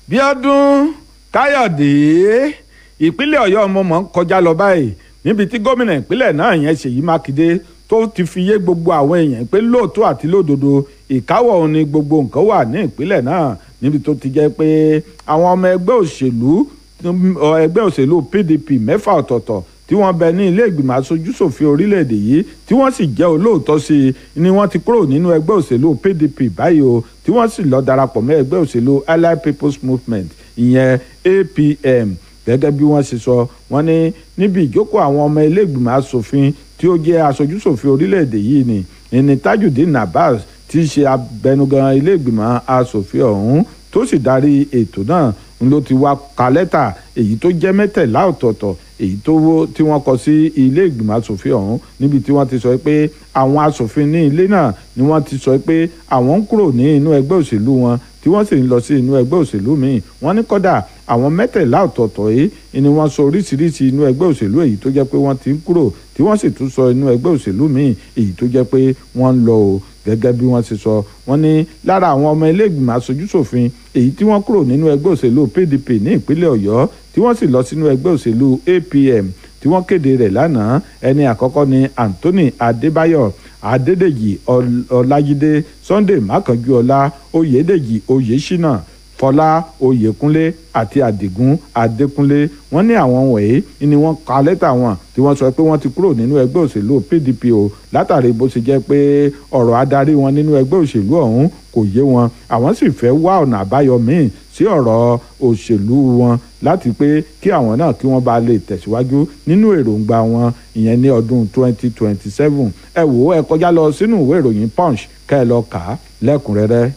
bíọ́dún káyọ̀dé ìpínlẹ̀ ọ̀yọ́ ọmọ mọ̀ ń kọjá lọ báyìí níbi tí gómìnà ìpínlẹ̀ náà yẹn ṣèyí mákindé tó ti fi yé gbogbo àwọn èèyàn pé lóòótọ́ àti lódodo ìkáwọ́ òun ni gbogbo nǹkan wà ní ìpínlẹ̀ náà níbi tó ti jẹ́ pé àwọn ọmọ ẹgbẹ́ òṣèlú ẹgbẹ́ òṣèlú pdp mẹ́fà ọ̀tọ̀ọ̀tọ̀ tí wọ́n bẹ ní ilé ìgbìmọ̀ aṣojúṣòfin orílẹ̀-èdè yìí tí wọ́n sì jẹ́ olóòótọ́ sí i ni wọ́n ti kúrò nínú ẹgbẹ́ òṣèlú pdp báyìí o tí wọ́n sì lọ darapọ̀ mọ́ ẹgbẹ́ òṣèlú allied people's movement ìyẹn apm gẹ́gẹ́ bí wọ́n ṣe sọ wọ́n ní níbi ìjókòó àwọn ọmọ ilé ìgbìmọ̀ asòfin tí ó jẹ́ aṣojúṣòfin orílẹ̀-èdè yìí ni ẹni tajudeen abbas tí í ṣe abẹnugan ilé ìgbìmọ̀ asòfin ọ̀hún tó sì darí ètò náà n ló ti wá ka lẹ́tà èyí tó jẹ́ mẹ́tẹ̀lá ọ̀tọ̀ọ̀tọ̀ èyí tó wó tí wọ́n kọ sí ilé ìgbìmọ̀ asòfin ọ̀hún níbi tí wọ́n ti sọ pé àwọn asòfin ní ilé náà ni wọ́n ti sọ pé àwọn ń kúrò ní inú ẹgbẹ́ òṣèlú wọn tí wọ́n sì ń lọ sí inú ẹgbẹ́ òṣèlú míì wọ́n ní kọ́dà àwọn mẹ́tẹ̀lá ọ̀tọ̀ọ̀tọ̀ yìí ni wọ́n sọ oríṣiríṣi inú ẹgbẹ́ òṣèlú èyí tó jẹ́ pé wọ́n ti ń kúrò tí wọ́n sì tún sọ inú ẹgbẹ́ òṣèlú míì èyí tó jẹ́ pé wọ́n ń lọ o gẹ́gẹ́ bí wọ́n ti sọ wọ́n ní lára àwọn ọmọ ilé ìgbìmọ̀ aṣojúṣòfin èyí tí wọ́n kúrò nínú ẹgbẹ́ òṣèlú pdp ní ìpínlẹ̀ ọ̀yọ́ tí wọ́n sì lọ sínú ẹgbẹ́ òṣèlú apm tí wọ́n kéde rẹ̀ lánàá ẹni àkọ́kọ́ ni anthony adébáyọ̀ adédèjì ọlájídé sunday mákànjúọlá oyèdèjì oyèṣínà fọlá oyèkúnlé àti àdìgún adékúnlé wọ́n ní àwọn wọ̀nyí ni wọ́n ka lẹ́tà wọn tí wọ́n sọ pé wọ́n ti kúrò nínú ẹgbẹ́ òṣèlú pdp o látàrí bó ṣe jẹ́ pé ọ̀rọ̀ adarí wọn nínú ẹgbẹ́ òṣèlú ọ̀hún kò yé wọn àwọn sì fẹ́ wá ọ̀nà àbáyọ míì sí ọ̀rọ̀ òṣèlú wọn láti pé kí àwọn náà kí wọ́n bá lè tẹ̀síwájú nínú èròǹgbà wọn ìyẹn ní ọdún 2027 ẹ wò ó ẹ kọjá lọ sínú ìwé ìròyìn punch kẹ́ ẹ lọ kà á lẹ́kùnrẹ́rẹ́.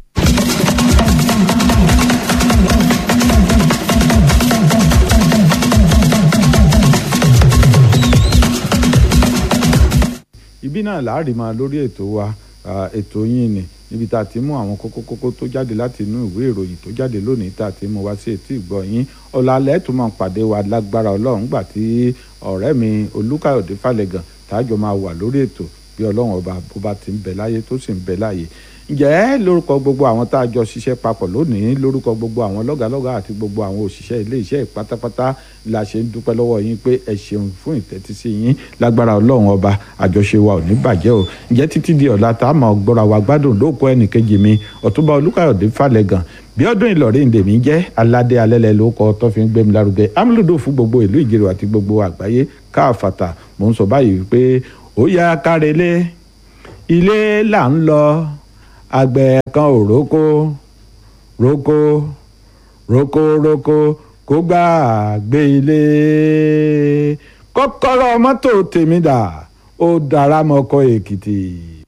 ibi náà láàrin máa lórí ètò wa ètò yín ni níbi tá a ti mú àwọn kókó kókó tó jáde láti inú ìwé ìròyìn tó jáde lónìí tá a ti mú wá sí etí ìgbọ́ yín ọ̀làlẹ́ tó máa pàdé wa lágbára ọlọ́run gbà tí ọ̀rẹ́ mi olúkáyọ̀dé falẹ̀gàn tájọ máa wà lórí ètò bí ọlọ́run ọba bó bá ti ń bẹ láyé tó sì ń bẹ láyé ǹjẹ́ lórúkọ gbogbo àwọn tá a jọ ṣiṣẹ́ papọ̀ lónìí lórúkọ gbogbo àwọn lọ́gàlọ́gà àti gbogbo àwọn òṣìṣẹ́ ilé iṣẹ́ pátápátá la ṣe ń dúpẹ́ lọ́wọ́ yín pé ẹ ṣeun fún ìtẹ́tísí yín lágbára ọlọ́run ọba àjọṣe wa ò ní bàjẹ́ o ǹjẹ́ títí di ọ̀la tá a máa gbọ́ra wa gbádùn lóko ẹnìkejì mi ọ̀túnba olúkáyọ̀dé falẹ̀gàn bí ọdún ìlọrin lèmi jẹ́ aládé alẹ́lẹ́ ló kọ́ tó fi ń gbé mi lárugẹ amúlùdó fún gbogbo ìlú ìjẹrò àti gbogbo àgbáyé káàfàtà mò ń sọ báyìí pé ó yá kárẹ́lé ilé là ń lọ àgbẹ̀ kan ò rókó rókó rókó rókó kó gbà gbé ilé kọ́kọ́rọ́ mọ́tò tèmi dà ó dára mọ́kọ́ èkìtì.